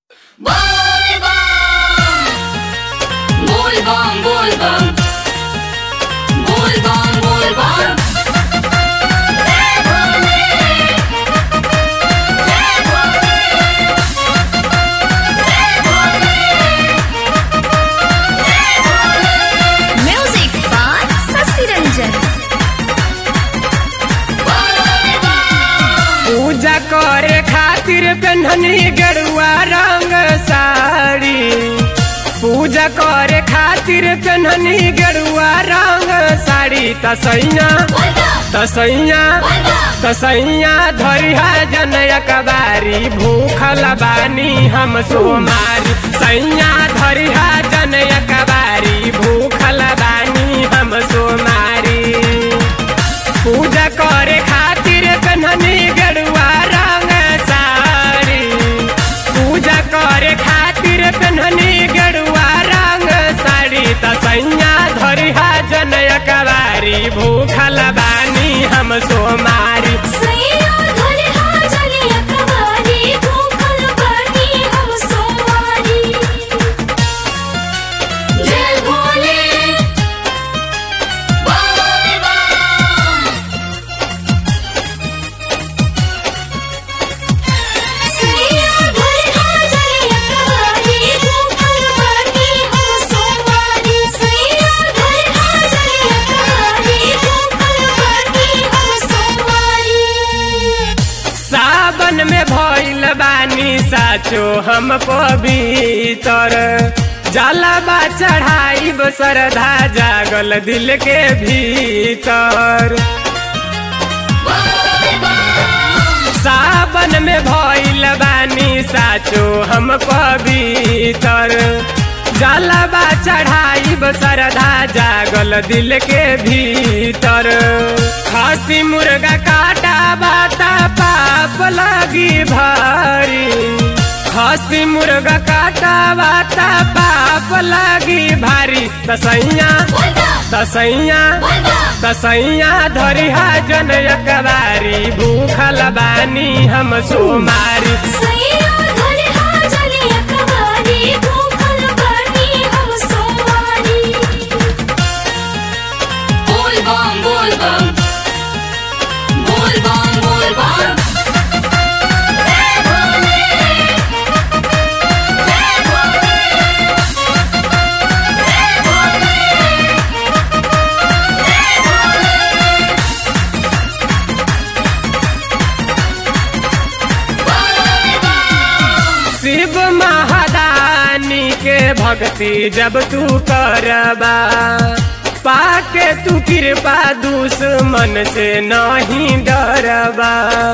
Volvam, volvam. Volvam, volvam. Jai Bhole. Jai Bhole. Jai Bhole. Jai Bhole. Music by Sasi Ranjan. पूजा करे खातिर पेन्हनी गेरुआ रंग साड़ी पूजा करे खातिर पेन्हनी गेरुआ रंग साड़ी तसैया तसैया तसैया धरिहा जनया कबारी भूखल बानी हम सोमारी सैया धरिहा जनया कबारी भूखल बानी हम सोमारी पूजा करे खातिर कन्हनी गेरुआ रंग साड़ी पूजा करे खातिर कन्हनी गेरुआ रंग साड़ी तसैया धरिहा जनय कवारी भूखल बानी हम सोमारी सैया धरे हाजलिया कवारी भूखल बानी हम सोमारी जय भोले volvam. सैया धरे हाजलिया कवारी भूखल बानी हम सोमारी सैया धरे हाजलिया कवारी भूखल बानी हम सोमारी सावन में भइल बानी साचो हम पवित्र जलबा चढ़ाई श्रद्धा जागल दिल के भीतर सावन में भइल बानी साचो हम पवित्र जलबा चढ़ाई श्रद्धा जागल दिल के भीतर खसी मुर्गा काटा बाता पाप लगी भारी खसी मुर्गा काटा बाता पाप लगी भारी तसैया तसैया तसैया धरिहा जनय कबारी भूखल बानी हम सोमारी सैया धरे हाजलिया कवारी भूखल बानी हम सोमारी Volvam, volvam. Volvam, volvam. Jai Bhole. Jai Bhole. Jai Bhole. Jai Bhole. Shiv महादानी के भक्ति जब तू करबा पाके तू कृपा दुश्मन से नहीं डरबा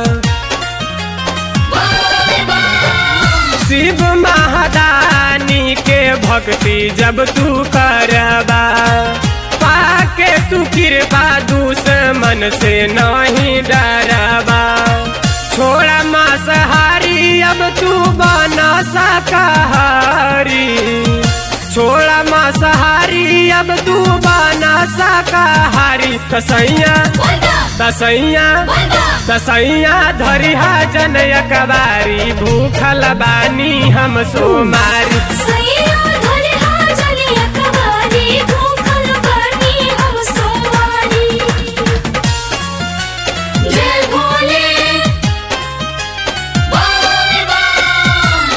शिव महादानी के भक्ति जब तू करबा पाके तू कृपा दुश्मन से नहीं डरबा छोड़ा मांसाहारी अब तू बना शाकाहारी छोड़ा मांसाहारी अब तू बना शाकाहारी तसैया तसैया तसैया धरिहा जनय कबारी भूखल बानी हम सोमारी सैया धरे हाजलिया कवारी भूखल बानी हम सोमारी जय भोले volvam.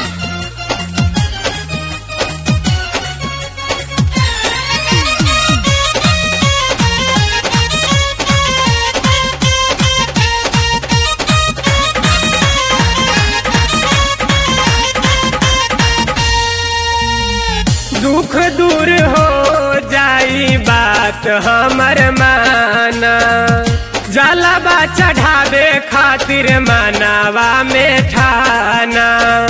दुख दूर हो जाई बात हमर माना जलबा चढ़ावे खातिर मानवा में ठाना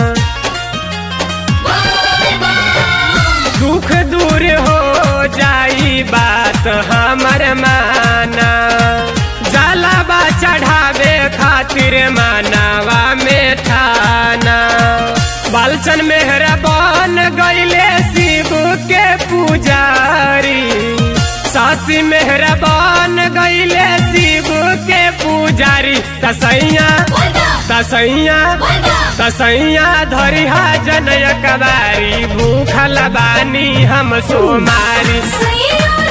दुख दूर हो जाई बात हमर माना जलबा चढ़ावे खातिर मानवा में ठाना बालचन मेहरा बन गईले शिव के पुजारी सासी मेहरा बन गईले शिव के पूजा पुजारी तसैया तसैया तसैया धरिहा जनय कबारी भूखल बानी हम सोमारी सैया